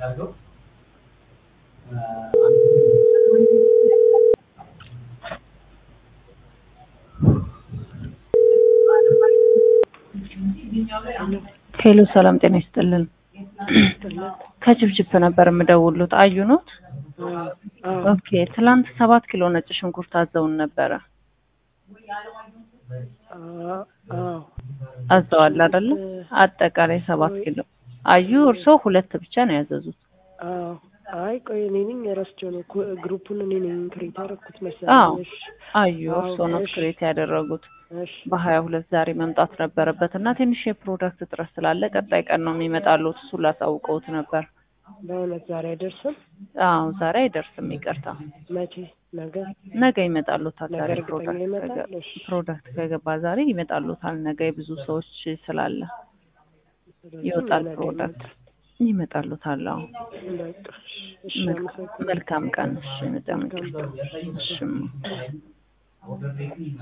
ሄሎ ሰላም ጤና ይስጥልን። ከችብችብ ነበር የምደውሉት። አዩ ኖት? ኦኬ ትላንት ሰባት ኪሎ ነጭ ሽንኩርት አዘውን ነበረ። አዘዋል አይደለ? አጠቃላይ ሰባት ኪሎ። አዩ እርሶ ሁለት ብቻ ነው ያዘዙት? አይ ቆይ እኔ ነኝ ረስቼው ነው እኮ ግሩፑን እኔ ነኝ ክሬት ያደረኩት አዎ መሰለኝ። እሺ አዩ እርሶ ነው እሺ። ክሬት ያደረጉት። እሺ በሀያ ሁለት ዛሬ መምጣት ነበረበት እና ትንሽ የፕሮዳክት እጥረት ስላለ ቀጣይ ቀን ነው የሚመጣሉት። እሱ ላሳውቀውት ነበር። በእውነት ዛሬ አይደርስም? አዎ ዛሬ አይደርስም፣ ይቅርታ። መቼ? ነገ? ነገ ይመጣሉታል። ነገ ዛሬ እርግጠኛ ፕሮዳክት ይመጣል? ከገ- እሺ። ፕሮዳክት ከገባ ዛሬ ይመጣሉታል። ነገ የብዙ ሰዎች ስላለ ስለዚህ ይወጣል ነገ ፕሮዳክት ይመጣል። ይመጣሉታል። አዎ በቃ እሺ፣ እሺ፣ መልካም- አመሰግናለሁ። መልካም ቀን። እሺ በጣም መልካም ይቅርታ። ቀን። እሺማ